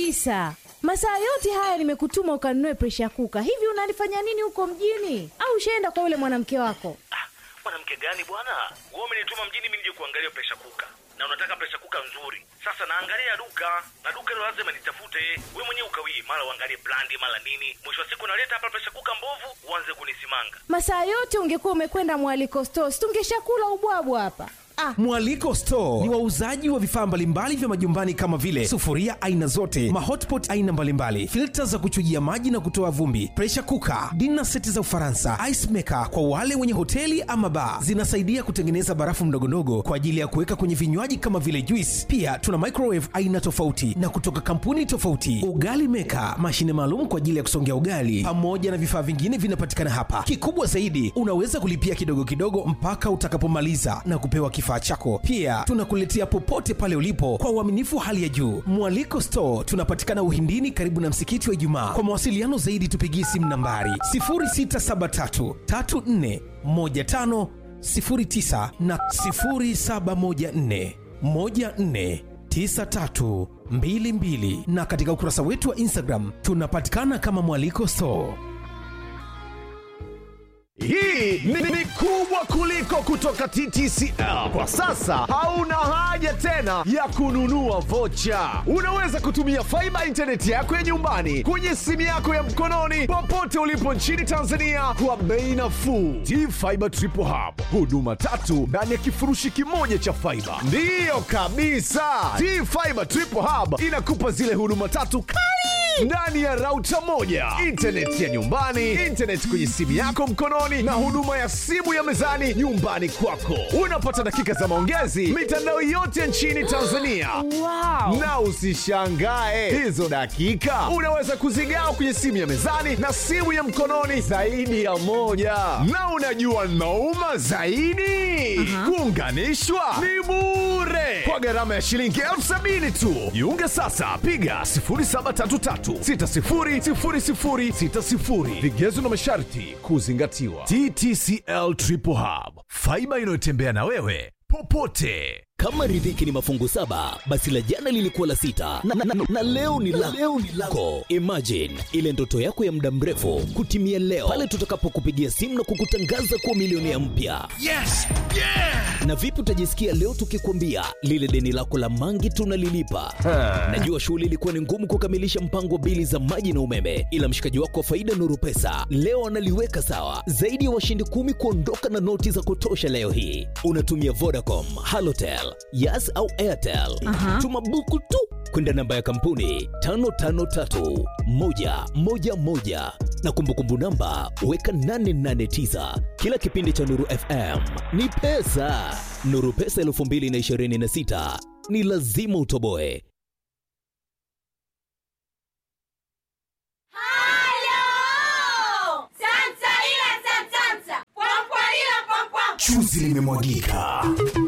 kabisa. Masaa yote haya nimekutuma ukanunue presha kuka. Hivi unalifanya nini huko mjini? Au ushaenda kwa yule mwanamke wako? Ah, mwanamke gani bwana? Wewe umenituma mjini mimi nije kuangalia presha kuka, na unataka presha kuka nzuri. Sasa naangalia duka na duka hilo lazima nitafute. Wewe mwenyewe ukawii, mara uangalie brandi, mara nini. Mwisho wa siku naleta hapa presha kuka mbovu, uanze kunisimanga. Masaa yote ungekuwa umekwenda mwaliko stores, tungeshakula ubwabwa hapa. Ah, Mwaliko Store ni wauzaji wa vifaa mbalimbali vya majumbani kama vile sufuria aina zote, mahotpot aina mbalimbali, filta za kuchujia maji na kutoa vumbi, pressure cooker, dinner seti za Ufaransa, ice maker kwa wale wenye hoteli ama bar. Zinasaidia kutengeneza barafu mdogondogo kwa ajili ya kuweka kwenye vinywaji kama vile juice. Pia tuna microwave aina tofauti na kutoka kampuni tofauti, ugali maker, mashine maalum kwa ajili ya kusongea ugali, pamoja na vifaa vingine vinapatikana hapa. Kikubwa zaidi, unaweza kulipia kidogo kidogo mpaka utakapomaliza na kupewa kifaa chako. Pia tunakuletea popote pale ulipo kwa uaminifu hali ya juu. Mwaliko Store tunapatikana Uhindini, karibu na msikiti wa Ijumaa. Kwa mawasiliano zaidi, tupigie simu nambari 0673 34 15 09 na 0714 14 9322 na katika ukurasa wetu wa Instagram tunapatikana kama Mwaliko Store. Hii ni, ni kubwa kuliko kutoka TTCL. Kwa sasa hauna haja tena ya kununua vocha. Unaweza kutumia faiba intaneti yako ya nyumbani kwenye simu yako ya mkononi popote ulipo nchini Tanzania kwa bei nafuu. T-Fiber Triple Hub, huduma tatu ndani ya kifurushi kimoja cha faiba. Ndiyo kabisa, T-Fiber Triple Hub inakupa zile huduma tatu kali ndani ya rauta moja, intaneti ya nyumbani, intaneti kwenye simu yako mkononi, na huduma ya simu ya mezani nyumbani kwako. Unapata dakika za maongezi mitandao yote nchini Tanzania. wow. Na usishangae hizo dakika unaweza kuzigawa kwenye simu ya mezani na simu ya mkononi zaidi ya moja. Na unajua nauma zaidi, kuunganishwa ni bure kwa gharama ya shilingi elfu sabini tu. Jiunge sasa, piga 0733600060. Vigezo na masharti kuzingatiwa. TTCL Triple Hub, faiba inayotembea na wewe popote. Kama riziki ni mafungu saba, basi la jana lilikuwa la sita na, na, na, na leo ni la leo ni lako. Imagine ile ndoto yako ya muda mrefu kutimia leo pale tutakapokupigia simu na kukutangaza kuwa milionea mpya. Yes! Yeah! Na vipi utajisikia leo tukikwambia lile deni lako la mangi tunalilipa? Najua shughuli ilikuwa ni ngumu kukamilisha mpango wa bili za maji na umeme, ila mshikaji wako wa faida Nuru Pesa leo analiweka sawa. Zaidi ya washindi kumi kuondoka na noti za kutosha leo hii. Unatumia Vodacom, Halotel, Yas au Airtel. Tuma buku tu kwenda namba ya kampuni 553111 na kumbukumbu namba weka 889. Kila kipindi cha Nuru FM ni pesa. Nuru Pesa 2026 ni lazima utoboe. Halo! Santa ila santanta. Pwampalila pampam. Chuzi limemwagika.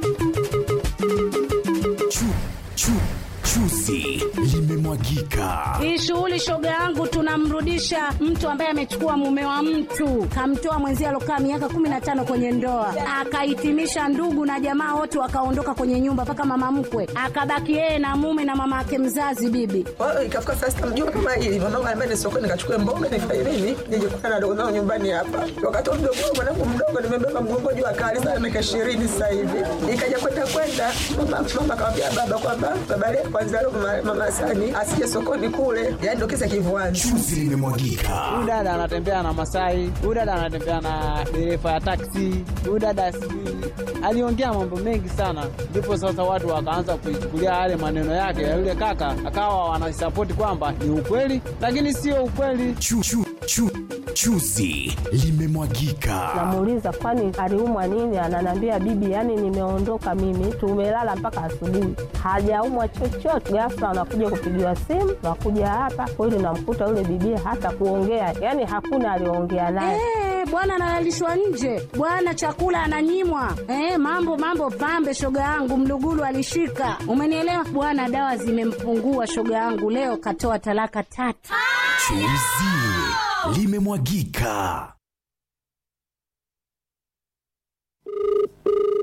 Chu, chu, chuzi limemwagika. Hii shughuli shoga yangu, tunamrudisha mtu ambaye amechukua mume wa mtu, kamtoa mwenzie alokaa miaka kumi na tano kwenye ndoa, akahitimisha ndugu na jamaa wote wakaondoka kwenye nyumba, mpaka mama mkwe akabaki yeye na mume na mama yake mzazi bibi. Kwa hiyo ikafika saa sita mjua kama hili mwanangu anambia ni sokoni nikachukue mboga nifanye nini nije kukana na dogo zangu nyumbani hapa. Wakati huo mdogo wangu mwanangu mdogo nimebeba mgongo juu akali sana miaka ishirini sasa hivi. Ikaja kwenda kwenda mama mama akamwambia baba kwamba baba leo kwanza leo mama, mama Sani asije sokoni kule. Yaani ndio kisa kivuani. Chuzi limemwagika. huyu dada anatembea na Masai, huyu dada anatembea na dereva ya taksi, huyu dada sijui aliongea mambo mengi sana, ndipo sasa watu wakaanza kuichukulia yale maneno yake ya yule kaka, akawa wanasapoti kwamba ni ukweli, lakini sio ukweli. Chu, chu, chu, chuzi limemwagika. Namuuliza kwani aliumwa nini? Ananiambia bibi, yani nimeondoka mimi, tumelala mpaka asubuhi, hajaumwa chochote. Ghafla anakuja kupigiwa simu, nakuja hapa kweli, namkuta yule bibi hata kuongea, yani hakuna aliongea naye. Eh, bwana analalishwa nje, bwana chakula ananyimwa. Eh, mambo mambo pambe, shoga yangu Mlugulu alishika, umenielewa bwana. Dawa zimempungua shoga yangu, leo katoa talaka tatu. Chuzi limemwagika.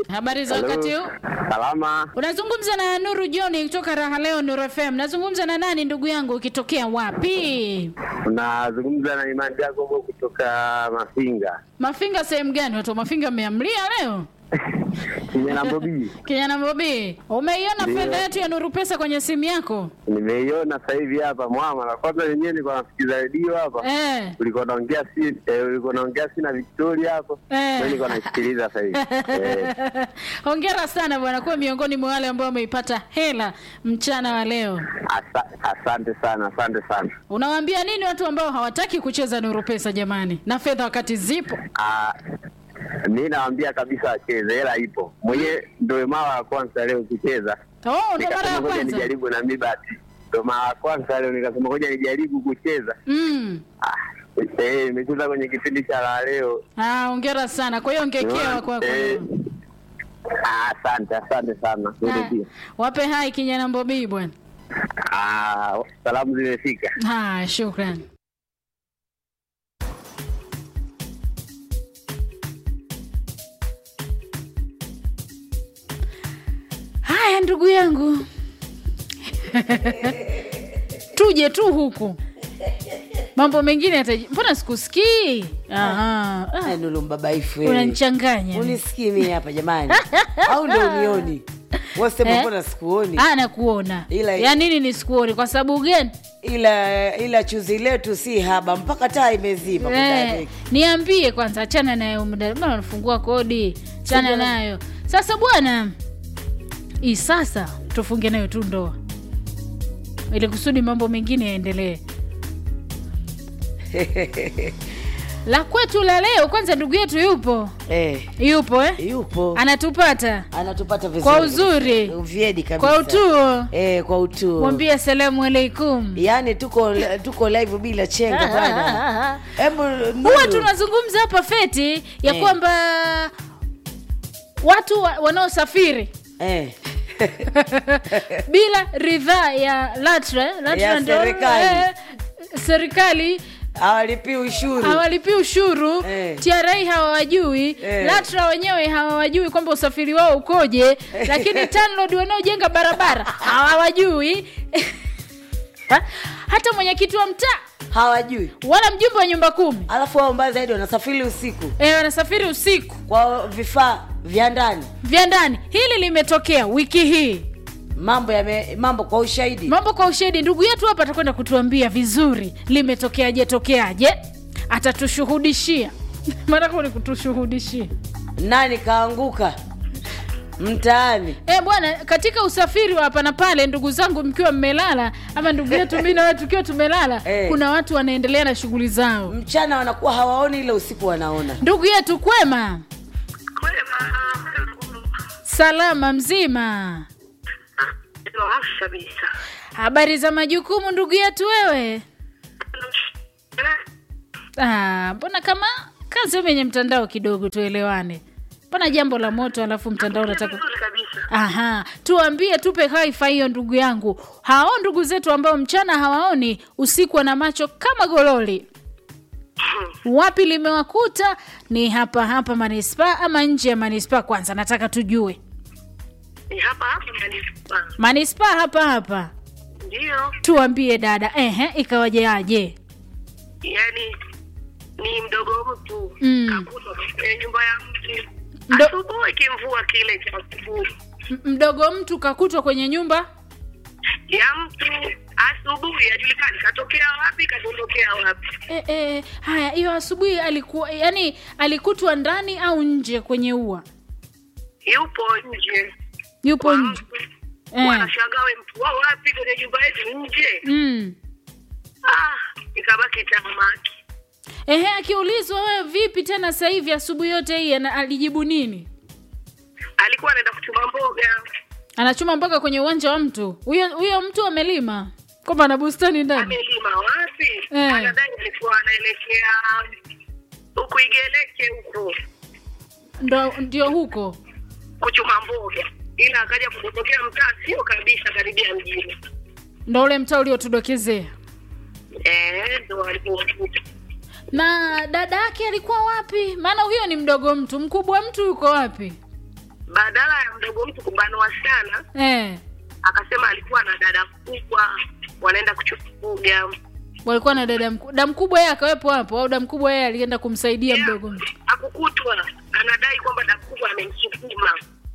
Habari za wakati huu? Salama. Unazungumza na Nuru John kutoka Raha Leo Nuru FM. Nazungumza na nani ndugu yangu ukitokea wapi? Unazungumza na Imani Jacobo kutoka Mafinga. Mafinga sehemu gani? Watu wa Mafinga mmeamlia leo? Kijana Bobi. Kijana Bobi, umeiona Ndio. fedha yetu ya Nuru Pesa kwenye simu yako? Nimeiona sasa hivi hapa mwama. Na kwanza wenyewe nilikuwa nasikiza redio hapa. Eh. Ulikuwa naongea si eh, ulikuwa naongea si na Victoria hapo. Eh. Mimi nilikuwa nasikiliza sasa hivi. Eh. Hongera sana bwana, kuwa miongoni mwa wale ambao wameipata hela mchana wa leo. Asa, asante sana, asante sana. Unawaambia nini watu ambao hawataki kucheza Nuru Pesa jamani, na fedha wakati zipo? Ah, mi nawaambia kabisa wacheze, hela ipo. Mwenyewe ndio mara ya kwanza leo kucheza. Oh, ndo mara ya Nikasema ngoja kwanza. nijaribu na mi basi. Ndio mara ya kwanza leo nikasema ngoja nijaribu kucheza. Mm. Eh, nimecheza kwenye kipindi cha la leo. Ah, hongera sana. Kwa hiyo ngekewa kwako. Eh, ah, Asante, asante sana. Wewe Ah, pia. Wape hai kijana Mbobii bwana. Ah, salamu zimefika. Haya, shukran. Haya ndugu yangu, tuje tu huku, mambo mengine yataji. Mbona sikusikii? Aha. Ah, nulumbabaifu wewe. Unanichanganya. unisikii mimi hapa jamani au ndo unioni wasema Eh? mbona sikuoni Ah, nakuona. Ila- ya nini nisikuoni? Kwa sababu gani? ila ila chuzi letu si haba mpaka taa imezima muda Eh, wake. niambie kwanza, achana nayo muda, mbona unafungua kodi? Achana Sija- nayo sasa bwana. Hii sasa tufunge nayo tu ndoa, ili kusudi mambo mengine yaendelee. La kwetu la leo, kwanza ndugu yetu yupo eh, yupo eh? yupo anatupata anatupata vizuri kwa uzuri, vyedi kabisa kwa utuo. eh, kwa utuo Mwambie asalamu alaikum. yaani tuko tuko live bila chenga bwana hebu huwa Nuru. tunazungumza hapa feti ya Eh. kwamba watu wa, wanaosafiri eh. bila ridhaa ya LATRA, LATRA Ya ndio, serikali. eh, serikali hawalipi ushuru hawalipi ushuru Eh. TRA hawawajui Eh. LATRA wenyewe hawawajui kwamba usafiri wao ukoje, lakini TANROADS wanaojenga barabara hawawajui hata mwenyekiti wa mtaa hawajui wala mjumbe wa nyumba kumi, alafu wao mbaya zaidi wanasafiri usiku eh, wanasafiri usiku kwa vifaa vya ndani vya ndani. Hili limetokea wiki hii, mambo yame mambo kwa ushahidi mambo kwa ushahidi. Ndugu yetu hapa atakwenda kutuambia vizuri limetokeaje tokeaje, atatushuhudishia maana kama ni kutushuhudishia nani kaanguka mtaani Eh bwana, katika usafiri wa hapa na pale, ndugu zangu, mkiwa mmelala ama ndugu yetu mimi na wewe tukiwa tumelala, Eh. kuna watu wanaendelea na shughuli zao. mchana wanakuwa hawaoni ile usiku wanaona Ndugu yetu kwema, salama mzima, kabisa. habari za majukumu ndugu yetu wewe? Ah, mbona kama kazi yenye mtandao kidogo, tuelewane. Mbona jambo la moto alafu mtandao unataka Aha, tuambie, tupe haifa hiyo ndugu yangu. Hao ndugu zetu ambao mchana hawaoni, usiku wana macho kama gololi. Wapi limewakuta? Ni hapa hapa manispaa ama nje ya manispaa? Kwanza nataka tujue Ni hapa hapa manispaa. manispaa hapa hapa. Ndio, Tuambie dada, ehe, ikawajeaje? yani ni mdogo mtu Mm. kakutwa kwenye nyumba ya mtu Mdo- asubuhi, kimvua kile cha asubuhi M- mdogo mtu kakutwa kwenye nyumba ya mtu asubuhi, ajulikani katokea wapi, kadondokea wapi. e, e, haya, hiyo asubuhi alikuwa yani, alikutwa ndani au nje kwenye ua? Yupo nje, Yupo nje eh. wanashangaa we mtu wao wapi kwenye nyumba yetu nje. mm. Ah, ikabaki tamaki. Ehe, akiulizwa wewe vipi tena sasa hivi asubuhi yote hii ana- alijibu nini? Alikuwa anaenda kuchuma mboga, Anachuma mpaka kwenye uwanja wa mtu. Huyo huyo mtu amelima kwamba ana bustani ndani. amelima wapi? Eh. Anadai alikuwa anaelekea huku Igeleke huko Ndo ndio huko. kuchuma mboga, ila akaja kudondokea mtaa sio kabisa karibia mjini. Ndo ule mtaa uliotudokezea. Eh, ndo alipokuta. Na dada yake alikuwa wapi? Maana huyo ni mdogo mtu, mkubwa mtu yuko wapi? badala ya mdogo mtu kubanwa sana eh, akasema alikuwa na dada kubwa wanaenda kuchukuga walikuwa na dada mkubwa dada mkubwa yeye akawepo hapo au dada mkubwa yeye alienda kumsaidia mdogo mtu akukutwa anadai kwamba dada kubwa amemsukuma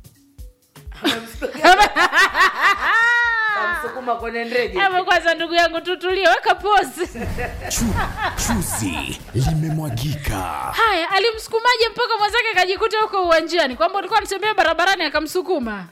Kamsukuma kwenye ndege. Hebu kwanza ndugu yangu tutulie weka pozi Chuzi limemwagika. haya alimsukumaje mpaka mwenzake akajikuta huko uwanjani kwamba ulikuwa anatembea barabarani akamsukuma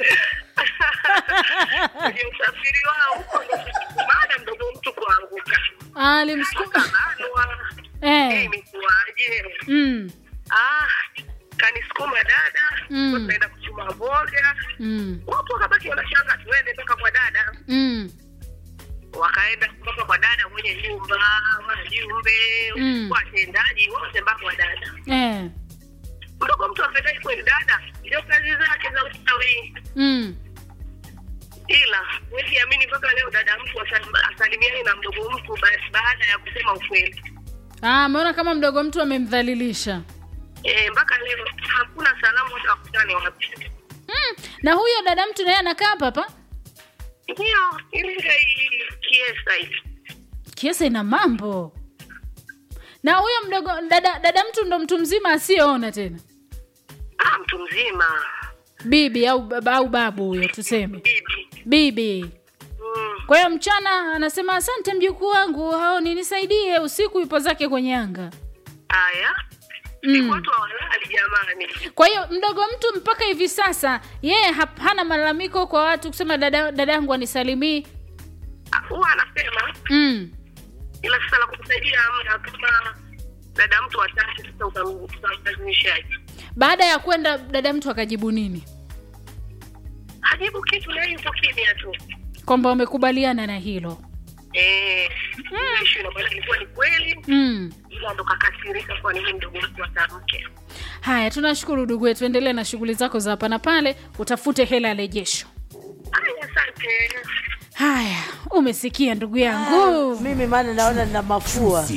kwenye usafiri wao huko ndo baada ya mdogo mtu kuanguka alimsukuma Banwa. eh. Eh, imekuwaje mm. ah kanisukuma dada Mm. tunaenda kuchuma mboga Mm. watu wakabaki wanashanga tuende mpaka kwa dada Mm. wakaenda mpaka kwa dada mwenye nyumba wajumbe Mm. watendaji wote mpaka kwa dada Eh. mdogo mtu akadai kweli dada ndio kazi zake za ustawi Mm. ila wezi amini mpaka leo dada mtu asal- asalimiane na mdogo mtu ba- baada ya kusema ukweli Ah, ameona kama mdogo mtu amemdhalilisha Eh, mpaka leo hakuna salamu hata wakutane wapi mm. na huyo dada mtu naye anakaa hapa hapa ndio ilinga hii kiesa hivi kiesa ina mambo na huyo mdogo dada, dada mtu ndo mtu mzima asiyeona tena ah mtu mzima bibi au baba au babu huyo tuseme bibi kwa hiyo mchana anasema asante mjukuu wangu haoni nisaidie usiku ipo zake kwenye anga haya Mm. watu hawalali jamani kwa hiyo mdogo mtu mpaka hivi sasa yeye hap- hana malalamiko kwa watu kusema dada dada yangu anisalimii Ah, huwa anasema mm. ila sasa la kukusaidia amna kama dada mtu watatu sasa utam- utamlazimishaje baada ya kwenda dada mtu akajibu nini hajibu kitu na yupo kimya tu kwamba wamekubaliana na hilo eh ishu ina maana ilikuwa ni kweli mm. ila ndo kakasirika kwa nini mdogo mtu atamke haya tunashukuru ndugu wetu endelee na shughuli zako za hapa na pale utafute hela ya rejesho haya asante haya umesikia ndugu yangu mimi maana naona nina mafua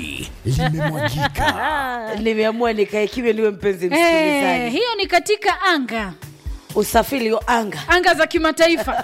nimeamua nikae kimya niwe mpenzi Eh, msikilizaji hiyo ni katika anga usafiri wa anga anga za kimataifa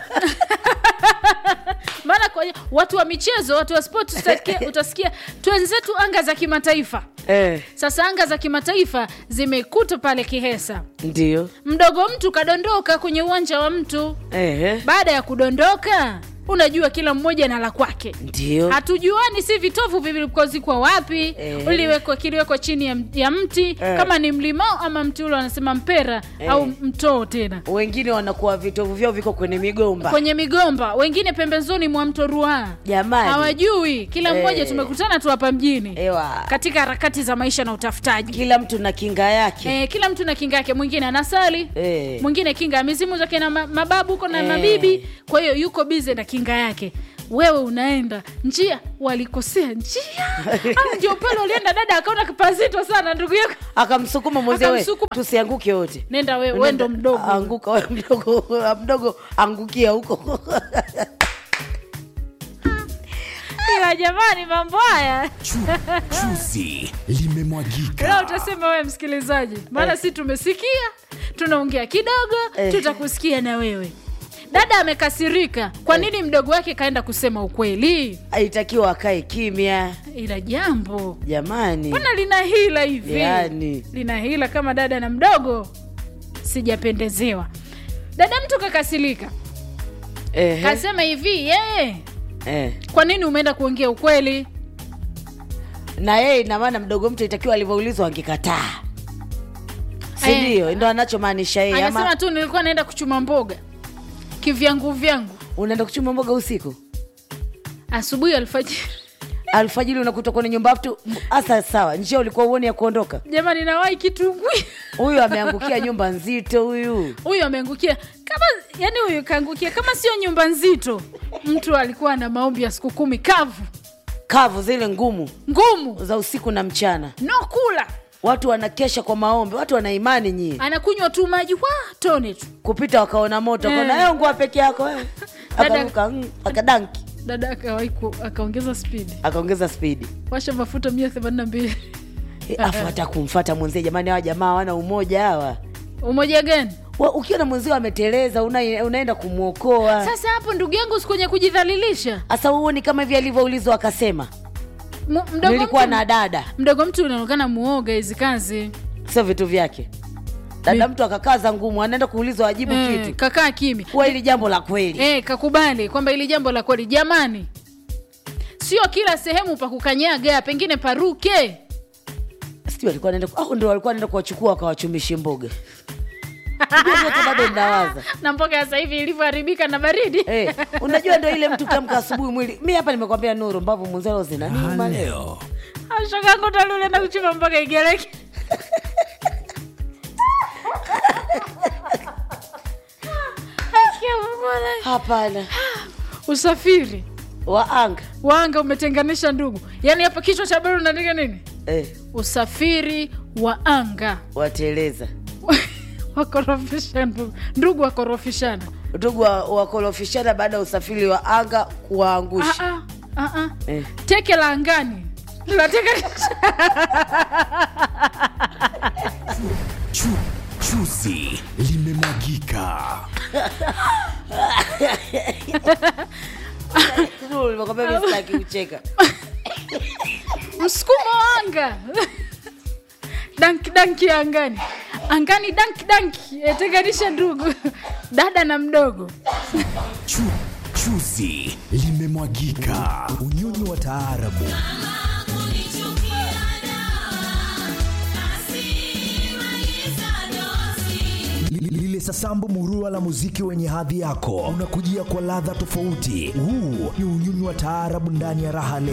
maana kwa watu wa michezo watu wa sport utasikia, utasikia twenzetu anga za kimataifa eh, sasa anga za kimataifa zimekuta pale kihesa ndio mdogo mtu kadondoka kwenye uwanja wa mtu eh, baada ya kudondoka unajua kila mmoja na la kwake ndio hatujuani si vitovu vilikozikwa wapi Eh. uliwekwa kiliwekwa chini ya, ya mti Eh. kama ni mlimao ama mti ule wanasema mpera Eh. au mtoo tena wengine wanakuwa vitovu vyao viko kwenye migomba kwenye migomba wengine pembezoni mwa mto ruaa jamani hawajui kila Eh. mmoja tumekutana tu hapa mjini Ewa. katika harakati za maisha na utafutaji kila mtu na kinga yake Eh, kila mtu na kinga yake mwingine anasali Eh. mwingine kinga ya mizimu zake na ma- mababu huko na Eh. mabibi kwa hiyo yuko bize na kinga yake wewe unaenda njia walikosea njia au ndio pale ulienda dada akaona kipazito sana ndugu yako akamsukuma mwenzie we Akamsukuma. tusianguke wote nenda wewe we ndo mdogo anguka we mdogo mdogo angukia huko ila jamani mambo haya Chuzi limemwagika. leo utasema wewe msikilizaji maana Eh. si tumesikia tunaongea kidogo Eh. tutakusikia na wewe dada amekasirika kwa nini mdogo wake kaenda kusema ukweli aitakiwa akae kimya ila jambo jamani mbona lina hila hivi Yani. lina hila kama dada na mdogo sijapendezewa dada mtu kakasirika Ehe, kasema hivi yeye eh. kwa nini umeenda kuongea ukweli na yeye ina maana mdogo mtu itakiwa alivyoulizwa angekataa Eh. sindio ndo anachomaanisha yeye anasema ama tu nilikuwa naenda kuchuma mboga kivyangu vyangu unaenda kuchuma mboga usiku asubuhi alfajiri alfajiri unakuta kwenye nyumba mtu hasa sawa njia ulikuwa uoni ya kuondoka jamani nawai kitungwi huyu ameangukia nyumba nzito huyu huyu ameangukia kama yani huyu kaangukia kama sio nyumba nzito mtu alikuwa na maombi ya siku kumi kavu kavu zile ngumu ngumu za usiku na mchana no kula watu wanakesha kwa maombi watu wana imani nyie anakunywa tu maji wa tone tu kupita wakaona moto Eh. kaona "Eh, ngua peke yako wewe." Dada- akaruka mm, akadanki dada akawai ku- akaongeza spidi akaongeza spidi washa mafuta mia themanini na mbili Eh, afu hata kumfata mwenzie jamani hawa jamaa hawana umoja hawa umoja gani Wa- ukiona mwenzio ameteleza una, unaenda kumwokoa sasa hapo ndugu yangu si kwenye kujidhalilisha sasa huoni kama hivi alivyoulizwa akasema Mu- mdogo nilikuwa mtu- na dada mdogo mtu unaonekana muoga hizi kazi sio vitu vyake dada mtu akakaza ngumu anaenda kuulizwa ajibu Eh, kitu kakaa kimya kuwa hili jambo la kweli eh, kakubali kwamba ili jambo la kweli jamani sio kila sehemu pa kukanyaga pengine paruke sijui alikuwa anaenda au ndio walikuwa anaenda kuwachukua wakawachumishi mboga Unajua vyote bado ndawaza na mboga ya sasa hivi ilivyoharibika na baridi Eh, unajua ndo ile mtu kiamka asubuhi mwili mi hapa nimekwambia nuru mbavu mwenzalo zina nini leo shogangu talulenda kuchuma mboga igereke hapana usafiri wa anga wanga umetenganisha ndugu yaani hapa kichwa cha habari unaandika nini eh, usafiri wa anga wateleza wakorofisha ndugu ndugu wakorofishana ndugu wa- wakorofishana baada ya usafiri wa anga kuwaangusha Ah, ah, ah, ah. eh. teke la angani latenganisha Chu, chuzi limemwagika. Nuru, nimekwambia mi sitaki kucheka msukumo wa anga danki danki ya angani angani danki danki yatenganisha ndugu dada na mdogo Chu, chuzi limemwagika. Unyonyi wa taarabu Li- lile sasambu murua la muziki wenye hadhi yako unakujia kwa ladha tofauti. Huu ni unyonyi wa taarabu ndani ya raha leo.